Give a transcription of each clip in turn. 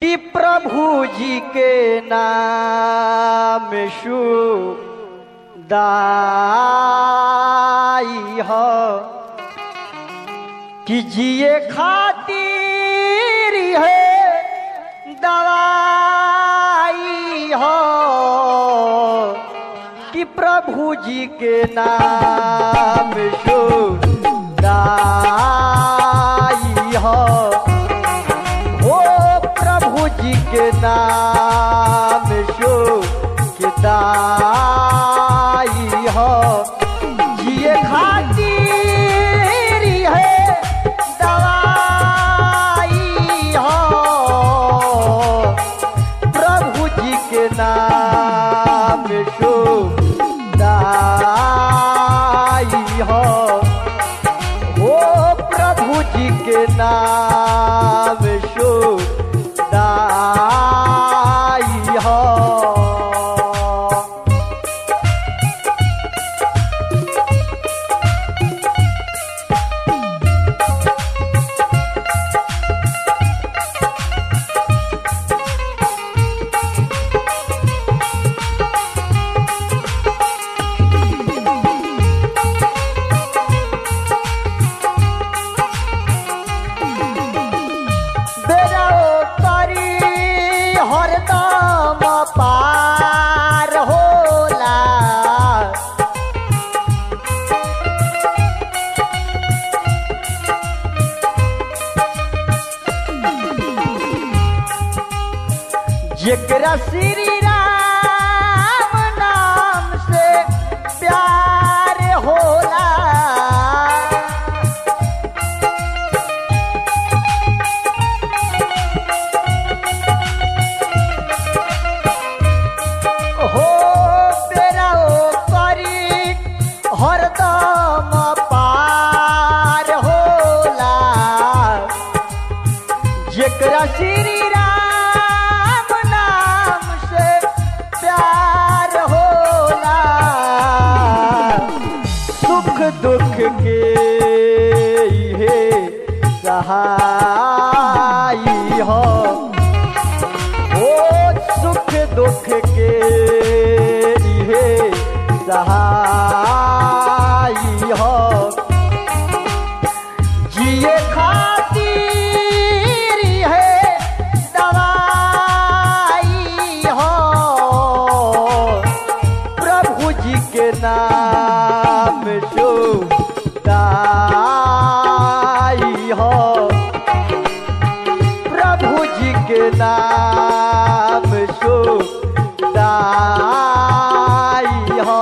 कि प्रभु जी के नाम शु दाई हो कि जिए खातिर है दवाई हो कि प्रभु जी के नाम शु दाई हो ओ प्रभु जी के नाम शो किताई हो जिए खातिर है दवाई हो प्रभु जी के नाम शो दाई हो ओ प्रभु जी के नाम शो दाई हो बेराओ करी हरदम पार होला जेकरा श्री राम नाम से प्यार होला हो बेरा ओ करी हरदम पार होला जेकरा श्री राम नाम से प्यार होला सुख दुख के इहे सहाई हो ओ सुख दुख के इहे सहाई हो जिए खातिर है दवाई हो प्रभु जी के नाम शो दाई हो प्रभु जी के नाम शो दाई हो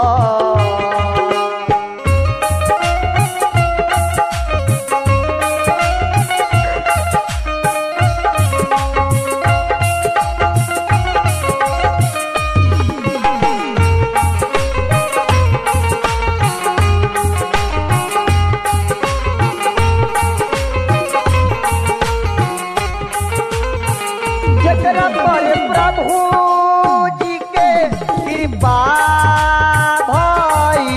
जकरा पर प्रभु जी के कृपा भई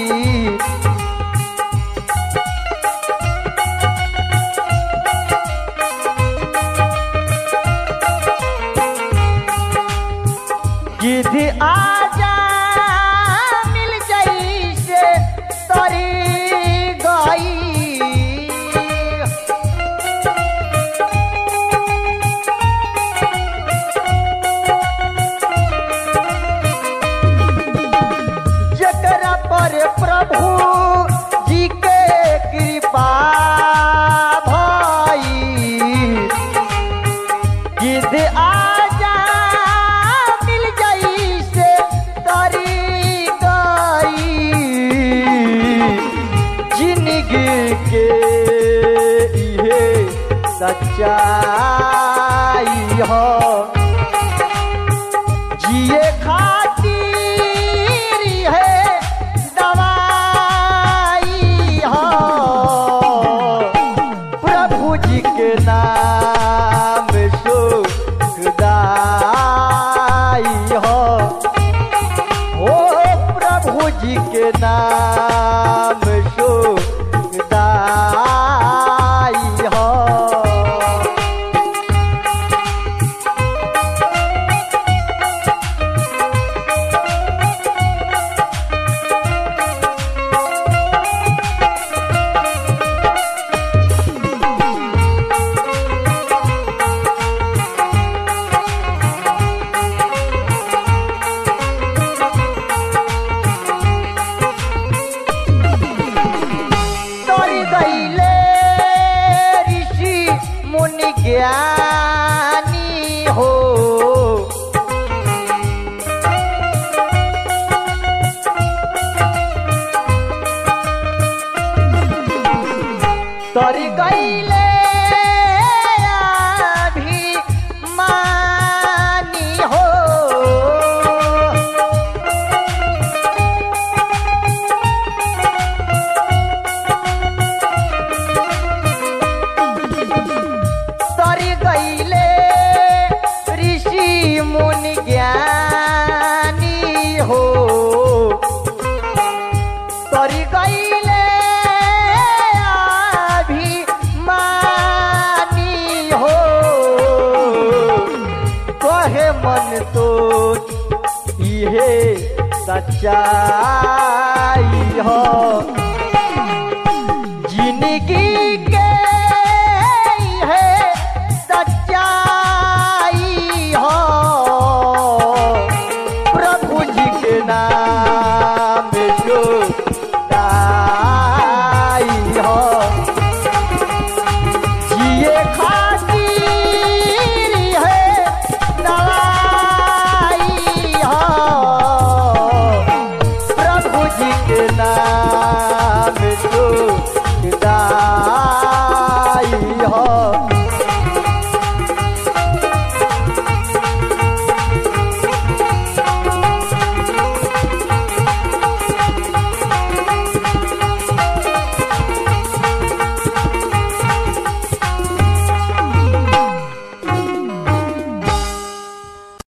गिद्ध आजा मिल जाई से तरी गई जकरा पर प्रभु जी के कृपा भई गिद्ध आजा मिल जाई से तरी गई जिंदगी के इहे सच्चाई हो जिए खातिर है दवाई हो प्रभु जी के नाम सुखदाई हो ओ प्रभु जी के नाम सुखदाई हो मन तो इहे सच्चाई हो जिंदगी